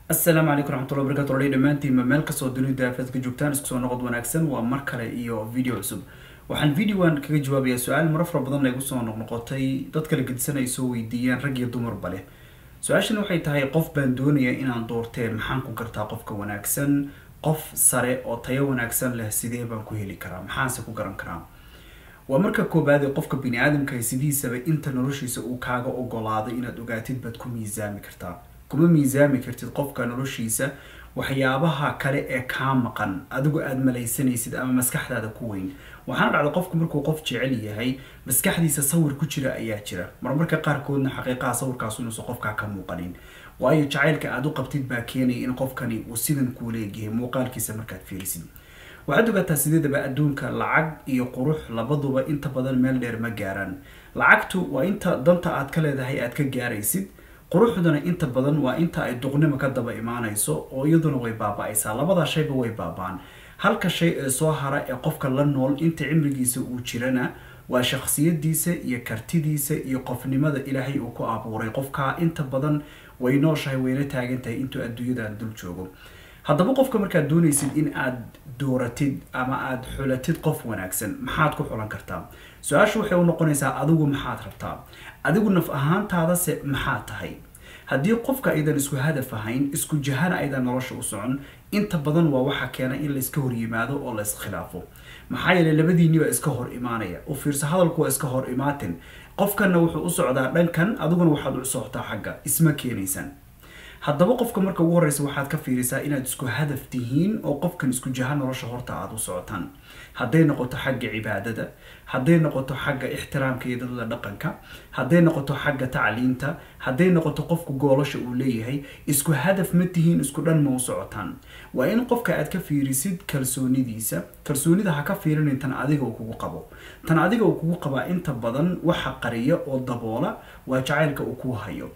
asalaamu calaykum raxmatullahi wabarakatu walahi dhammaantiinba meel kastoo dunida aafeedka joogtaan isku soo noqod wanaagsan waa mar kale iyo video cusub waxaan videoan kaga jawaabayaa su-aal maro fara badan igu soo noqnoqotay dad kala gedisan ay soo weydiiyaan rag iyo dumarba leh su-aashan waxay tahay qof baan doonaya inaan doorteen maxaan ku gartaa qofka wanaagsan qof sare oo tayo wanaagsan leh sidee baan ku heli karaa maxaanse ku garan karaa waa marka koobaad ee qofka bini aadamka sidiisaba inta noloshiisa uu kaaga ogolaaday inaad ogaatid baad ku miisaami kartaa kuma miisaami kartid qofka noloshiisa waxyaabaha kale ee kaa maqan adigu aada malaysanaysid ama maskaxdaada ku weyn waxaana dhacda qofku markuu qof jecel yahay maskaxdiisa sawir ku jira ayaa jira marmarka qaarkoodna xaqiiqaha sawirkaas inuusan qofkaa ka muuqanin waayo jacaylka aada u qabtid baa keenaya in qofkani uu sidan kuula egyahay muuqaalkiisa markaad fiirisid waxaad ogaataa sideedaba adduunka lacag iyo qurux labaduba inta badan meel dheer ma gaaraan lacagtu waa inta danta aad ka leedahay aad ka gaaraysid quruxduna inta badan waa inta ay duqnimo ka daba imaanayso oo iyaduna way baaba-aysaa labadaa shayba way baabaan halka shay ee soo hara ee qofka la nool inta cimrigiisa uu jirana waa shakhsiyadiisa iyo kartidiisa iyo qofnimada ilaahay uu ku abuuray qofkaa inta badan way nooshahay wayna taagan tahay intuu adduunyadan dul joogo haddaba qofka markaad doonaysid in aad dooratid ama aada xulatid qof wanaagsan maxaad ku xulan kartaa su-aashu waxay u noqonaysaa adigu maxaad rabtaa adigu naf ahaantaadase maxaa tahay haddii qofka aydan isku hadaf ahayn isku jahana aydan nolosha u socon inta badan waa waxa keena in layska hor yimaado oo la iskhilaafo maxaa yeeley labadiinni baa iska hor imaanaya u fiirsa hadalku waa iska hor imaatin qofkanna wuxuu u socdaa dhankan adiguna waxaad u socotaa xagga isma keenaysan haddaba qofka marka ugu horeysa waxaad ka fiirisaa inaad isku hadaf tihiin oo qofkan isku jaha nolosha horta aada u socotaan hadday noqoto xagga cibaadada hadday noqoto xagga ixtiraamka iyo dadada dhaqanka hadday noqoto xagga tacliinta hadday noqoto qofku goolasha uu leeyahay isku hadaf ma tihiin isku dhan ma u socotaan waa in qofka aad ka fiirisid kalsoonidiisa kalsoonida ha ka fiirinin tan adiga uu kugu qabo tan adiga uu kugu qabaa inta badan waxa qariya oo daboola waa jacaylka uu kuu hayo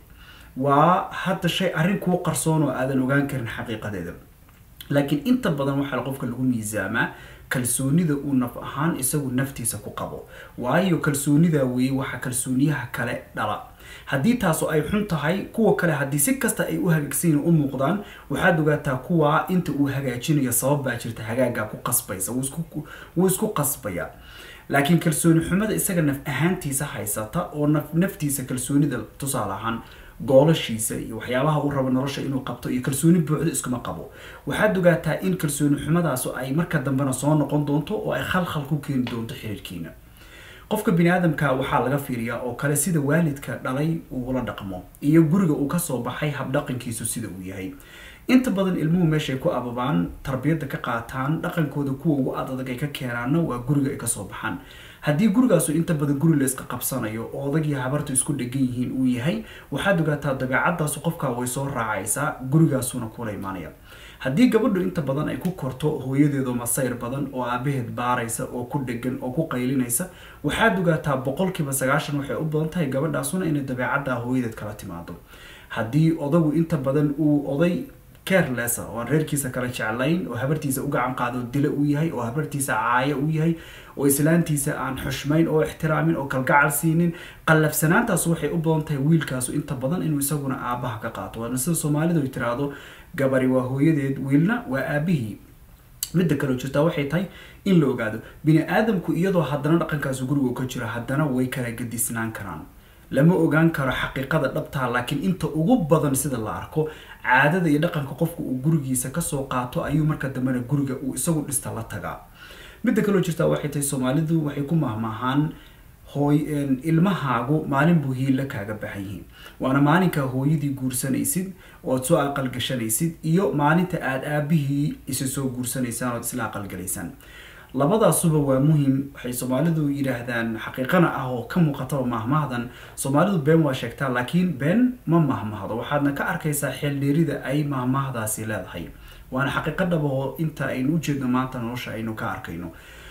waa hadda shay arrin kuu qarsoon oo aadan ogaan karin xaqiiqadeeda laakiin inta badan waxaa qofka lagu miisaamaa kalsoonida uu naf ahaan isagu naftiisa ku qabo waayo kalsoonidaa weeye waxaa kalsooniyaha kale dhala haddii taasu ay xun tahay kuwa kale haddii si kasta ay u hagaagsanyin u muuqdaan waxaad ogaataa kuwaa inta uu hagaajinayo sabab baa jirta hagaagaa ku qasbaysa wuu isku qasbaya laakiin kalsooni xumada isaga naf ahaantiisa haysata oo naftiisa kalsoonida tusaale ahaan goolashiisa iyo waxyaabaha uu rabo nolosha inuu qabto iyo kalsooni buuxda iskuma qabo waxaad ogaataa in kalsooni xumadaasu ay marka dambena soo noqon doonto oo ay khalkhal ku keeni doonto xiriirkiina qofka bini aadamka waxaa laga fiiriyaa oo kale sida waalidka dhalay uula dhaqmo iyo guriga uu kasoo baxay habdhaqankiisu sida uu yahay inta badan ilmuhu meeshay ku ababaan tarbiyadda ka qaataan dhaqankooda kuwa ugu adadag ay ka keenaanna waa guriga ay kasoo baxaan haddii gurigaasu inta badan guri la iska qabsanayo oo odag iyo habartu isku dhegan yihiin uu yahay waxaad ogaataa dabeecadaasu qofkaa way soo raacaysaa gurigaasuna kula imaanaya haddii gabadhu inta badan ay ku korto hooyadeedo masayr badan oo aabaheed baaraysa oo ku dhegan oo ku qaylinaysa waxaad ogaataa boqolkiiba sagaashan waxay u badan tahay gabadhaasuna inay dabeecaddaa hooyadeed kala timaado haddii odagu inta badan uu oday carelessa oo aan reerkiisa kala jeclayn oo habartiisa u gacan qaado dila uu yahay oo habartiisa caayo uu yahay oo islaantiisa aan xushmayn oo ixtiraamin oo kalgacal siinin qallafsanaantaas waxay u badan tahay wiilkaasu inta badan inuu isaguna aabaha ka qaato waana sida soomaalidu ay tiraahdo gabari waa hooyadeed wiilna waa aabihii midda kaleo jirtaa waxay tahay in la ogaado bini aadamku iyadoo haddana dhaqankaasu guriga ka jiro haddana way kala gadisnaan karaan lama ogaan karo xaqiiqada dhabtaa laakiin inta ugu badan sida la arko caadada iyo dhaqanka qofka uu gurigiisa kasoo qaato ayuu marka dambena guriga uu isagu dhista la tagaa midda kaloo jirtaa waxay tahay soomaalidu waxay ku mahmaahaan hooy ilmahaagu maalin buu hiilla kaaga baxan yihiin waana maalinkaa hooyadii guursanaysid ood soo aqalgashanaysid iyo maalinta aada aabihii isa soo guursanaysaan ood isla aqalgalaysaan labadaasuba waa muhim waxay soomaalidu yidhaahdaan xaqiiqana ah oo ka muuqataba mahmahdan soomaalidu been waa sheegtaa laakiin been ma mahmahdo waxaadna ka arkaysaa xeeldheerida ay mahmahdaasi leedahay waana xaqiiqo dhabaho inta aynu ujeedno maanta nolosha aynu ka arkayno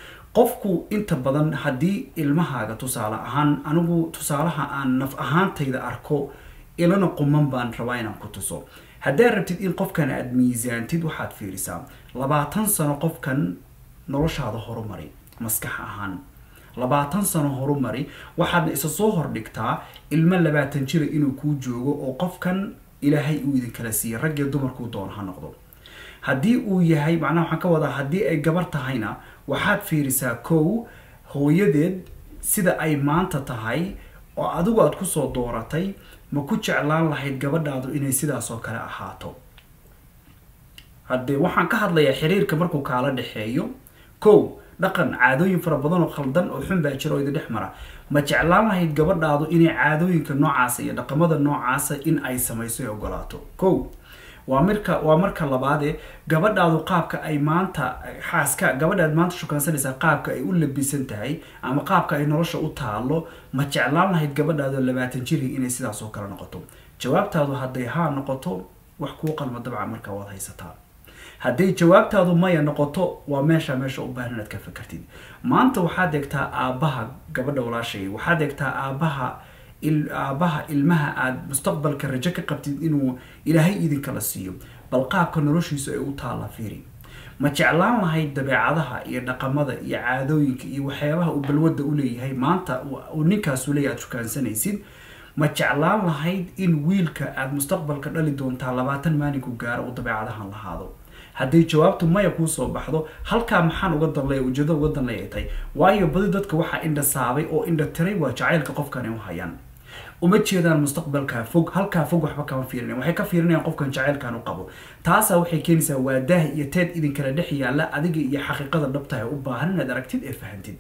qofku inta badan haddii ilmahaaga tusaale ahaan anigu tusaalaha aan naf ahaantayda arko ilana quman baan rabaa inaan ku tuso haddaad rabtid in qofkan aada miisaantid waxaad fiirisaa labaatan sano qofkan noloshaada horumari maskax ahaan labaatan sano horumari waxaadna isa soo hordhigtaa ilmo labaatan jira inuu kuu joogo oo qofkan ilaahay uu idinkala siiyey rag iyo dumarkuu doono ha noqdo haddii uu yahay macnaha waxaan ka wadaa haddii ay gabar tahayna waxaad fiirisaa kow hooyadeed sida ay maanta tahay oo adigu aada kusoo dooratay ma ku jeclaan lahayd gabadhaadu inay sidaas oo kale ahaato haddee waxaan ka hadlayaa xiriirka markuu kaala dhexeeyo kow dhaqan caadooyin fara badan oo khaldan oo xun baa jira oo idin dhex mara ma jeclaan lahayd gabadhaadu inay caadooyinka noocaasa iyo dhaqamada noocaasa in ay samayso ee ogolaato kow waa marka waa marka labaadee gabadhaadu qaabka ay maanta xaaska gabadhaad maanta shukaansanaysaa qaabka ay u labisan tahay ama qaabka ay nolosha u taalo ma jeclaan lahayd gabadhaadu labaatan jiri inay sidaas oo kale noqoto jawaabtaadu hadday haa noqoto wax kuu qalma dabcan markaa waad haysataa hadday jawaabtaadu maya noqoto waa meesha meesha u baahan inaad ka fakartid maanta waxaad eegtaa aabbaha gabadha walaashay waxaad eegtaa aabbaha aabbaha ilmaha aada mustaqbalka rajo ka qabtid inuu ilaahay idinkala siiyo bal qaabka noloshiisu ay u taalla fiiri ma jeclaan lahayd dabeecadaha iyo dhaqamada iyo caadooyinka iyo waxyaabaha uu balwadda u leeyahay maanta uu ninkaasu leeyahy aada shukaansanaysid ma jeclaan lahayd in wiilka aada mustaqbalka dhali doontaa labaatan maalinku gaaro uu dabeecadahan lahaado hadday jawaabtu maya kuu soo baxdo halkaa maxaan uga danlaya ujeedada uga danlay ay tahay waayo badi dadka waxaa indha saabay oo indha tiray waa jacaylka qofkani u hayaan uma jeedaan mustaqbalkaa fog halkaa fog waxba kama fiirinayan waxay ka fiirinayaan qofkan jacaylkan u qabo taasaa waxay keenaysaa waa daah iyo teed idinkala dhex yaalla adiga iyo xaqiiqada dhabtahay u baahan inaad aragtid ee fahantid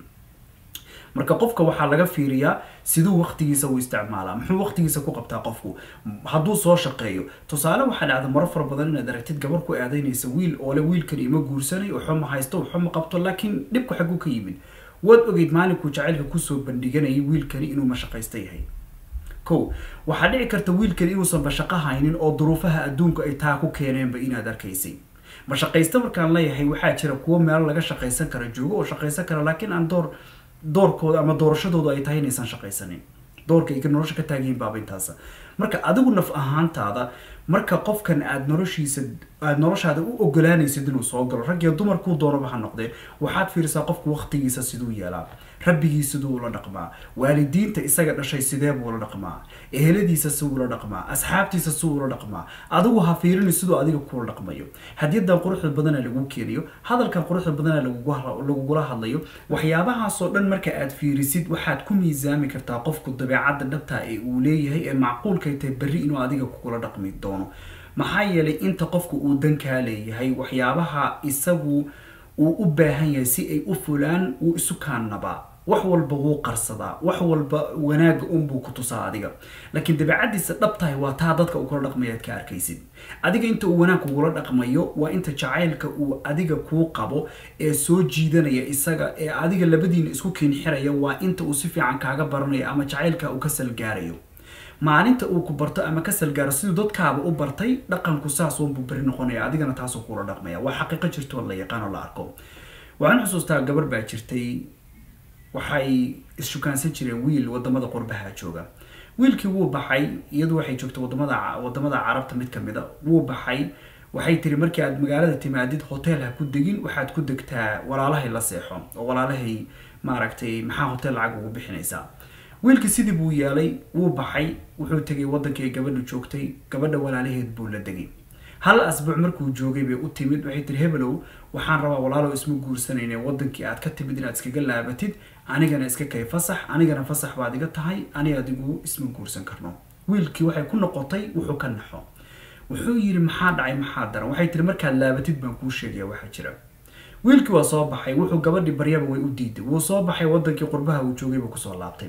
marka qofka waxaa laga fiiriyaa siduu waqtigiisa u isticmaalaa muxuu waqtigiisa ku qabtaa qofku hadduu soo shaqeeyo tusaale waxaa dhacda maro fara badan inaad aragtid gabar ku aadaynaysa wiil oo le wiilkani ima guursanay waxba ma haysto waxba ma qabto laakiin dhibku xaguu ka yimid waad ogeyd maalinkuu jacaylka kusoo bandhiganayay wiilkani inuu mashaqaysta yahay kow waxaa dhici karta wiilkani inuusan bashaqo haynin oo duruufaha adduunku ay taa ku keeneenba inaad arkaysay mashaqaysta markaan leeyahay waxaa jira kuwo meelo laga shaqaysan kara joogo oo shaqaysan kara laakiin aan door doorkooda ama doorashadoodu ay tahay inaysan shaqaysanin doorka ay nolosha ka taagayiin baaba intaasa marka adigu naf ahaantaada marka qofkan aada noloshiisa aada noloshaada u ogolaanaysid inuu soo galo rag iyo dumar kuu doonaba ha noqdee waxaad fiirisaa qofku waqtigiisa siduu yeelaa rabbigii siduu ula dhaqmaa waalidiinta isaga dhashay sidee buu ula dhaqmaa eheladiisa siduu ula dhaqmaa asxaabtiisa siduu ula dhaqmaa adigu ha fiirini siduu adiga kula dhaqmayo hadiyadan quruxda badana lagu keenayo hadalkan quruxda badana lagugula hadlayo waxyaabahaasoo dhan marka aad fiirisid waxaad ku miisaami kartaa qofku dabeecadda dhabtaa ee uu leeyahay ee macquulkay tahay berri inuu adiga kugula dhaqmi doono maxaa yeelay inta qofku uu dankaa leeyahay waxyaabaha isagu uu u baahan yahay si ay u fulaan wuu isu kaannabaa wax walba wuu qarsadaa wax walba wanaaga unbuu ku tusaa adiga laakiin dabeecadiisa dhabtahay waa taa dadka uu kula dhaqmayo aad ka arkaysid adiga inta uu wanaag kugula dhaqmayo waa inta jacaylka uu adiga kuu qabo ee soo jiidanaya isaga ee adiga labadiina isku kiinxiraya waa inta uu si fiican kaaga baranayo ama jacaylka uu ka salgaarayo maalinta uu ku barto ama ka salgaaro siduu dadkaaba u bartay dhaqanku saas unbuu beri noqonaya adigana taasuu kula dhaqmaya waa xaqiiqo jirto la yaqaan oo la arko waxaan xusuustaa gabar baa jirtay waxay isshukaansan jireen wiil wadamada qurbaha jooga wiilkii wuu baxay iyadu waxay joogtay wadamada wadamada carabta mid kamid a wuu baxay waxay tiri markii aad magaalada timaadid hotel ha ku degin waxaad ku degtaa walaalahay la seexo oo walaalahay maaragtay maxaa hotel lacag ugu bixinaysaa wiilkii sidii buu yeelay wuu baxay wuxuu tegay wadankii gabadhu joogtay gabadha walaalaheed buu la degay hal asbuuc markuu joogay bay u timid waxay tiri hebelow waxaan rabaa walaalow isma guursanayne wadankii aad ka timid inaad iskaga laabatid anigana iska kay fasax anigana fasax baad iga tahay ani adigu isma guursan karno wiilkii waxay ku noqotay wuxuu ka naxo wuxuu yidhi maxaa dhacay maxaa daran waxay tiri markaad laabatid baan kuu sheegaya waxaa jira wiilkii waa soo baxay wuxuu gabadhii baryaba way u diiday wuu soo baxay wadankii qurbaha uu joogay buu kusoo laabtay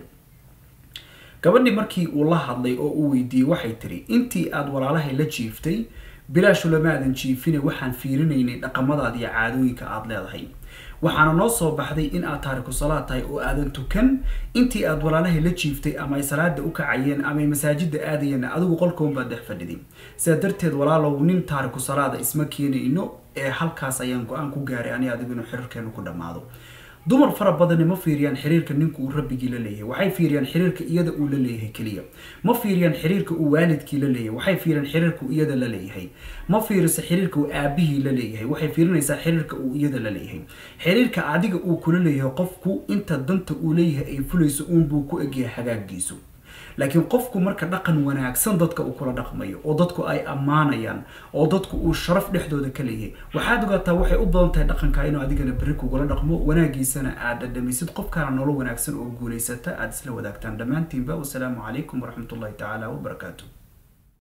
gabadhii markii uu la hadlay oo uu weydiiyey waxay tiri intii aada walaalahay la jiiftay bilaashu lama aadan jiifine waxaan fiirinaynay dhaqamadaada iyo caadooyinka aada leedahay waxaana noo soo baxday in aad taariku salaad tahay oo aadan tukan intii aad walaalahay la jiiftay ama ay salaada u kacayeen ama ay masaajida aadayeen adigu qolkoon baad dhex fadhiday sidaa darteed walaalow nin taariku salaada isma keenayno ee halkaas ayaan go-aan ku gaaray ani adigu inuu xiriirkeenu ku dhammaado dumar fara badani ma fiiriyaan xiriirka ninka uu rabbigii la leeyahay waxay fiiriyaan xiriirka iyada uu la leeyahay keliya ma fiiriyaan xiriirka uu waalidkii la leeyahay waxay fiiriyaan xiriirka uu iyada la leeyahay ma fiiriso xiriirka uu aabihii la leeyahay waxay fiirinaysaa xiriirka uu iyada la leeyahay xiriirka adiga uu kula leeyahay qofku inta danta uu leeyahay ay fulayso uunbuu ku egyahay hagaagiisu laakiin qofku marka dhaqan wanaagsan dadka uu kula dhaqmayo oo dadku ay ammaanayaan oo dadku uu sharaf dhexdooda ka leeyahay waxaad ogaataa waxay u badan tahay dhaqanka inuu adigana berri kugula dhaqmo wanaagiisana aad dhadhamisid qofkaana nolol wanaagsan oo guulaysata aad isla wadaagtaan dhammaantiinba wasalaamu calaykum waraxmatullahi tacaala wabarakaatu